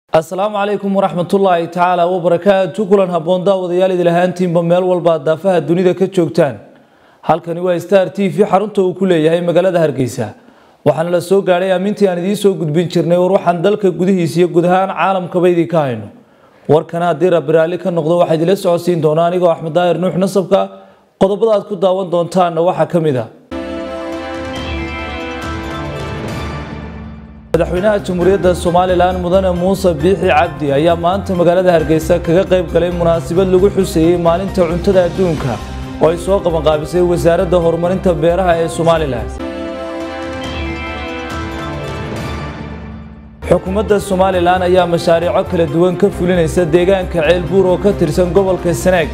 asalaamu calaykum waraxmatullaahi tacaala wabarakaatu kulan habboon daawadayaal idil ahaantiinba meel walba daafaha dunida ka joogtaan halkani waa star t v xarunta uu ku leeyahay magaalada hargeysa waxaana la soo gaadhay aamintii aan idiin soo gudbin jirnay war waxaan dalka gudihiisa iyo guud ahaan caalamkaba idinka hayno warkana haddii rabbi raalli ka noqdo waxaa idila socodsiin doonaa anigoo axmed daahir nuux nasabka qodobada aad ku daawan doontaanna waxaa ka mid a madaxweynaha jamhuuriyadda somalilan mudane muuse biixi cabdi ayaa maanta magaalada hargeysa kaga qayb galay munaasabad lagu xuseeyey maalinta cuntada adduunka oo ay soo qabanqaabisay wasaaradda horumarinta beeraha ee somalilan xukuumadda somalilan ayaa mashaariico kala duwan ka fulinaysa deegaanka ceelbuur oo ka tirsan gobolka sanaag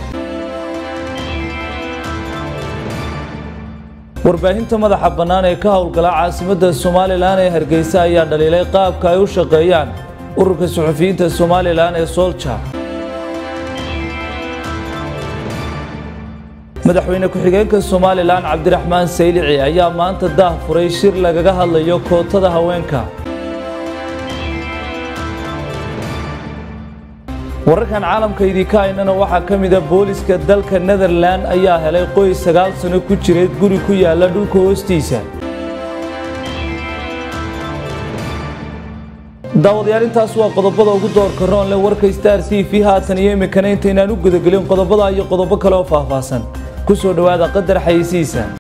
warbaahinta madaxa bannaan ee ka howlgala caasimadda somalilan ee hargeysa ayaa dhaliilay qaabka ay u shaqeeyaan ururka suxufiyiinta somalilan ee soolja madaxweyne ku-xigeenka somalilan cabdiraxmaan saylici ayaa maanta daah furay shir lagaga hadlayo kootada haweenka wararkan caalamka idinka haynana waxaa ka mida booliska dalka netherland ayaa helay qoys sagaal sano ku jiray guri ku yaala dhulka hoostiisa daawadayaal intaas waa qodobada ugu doorka roonle warka star t v haatan iyo imikana intaynaan u gudagelin qodobada iyo qodobo kale oo faahfaahsan ku soo dhowaada qadar xayisiisa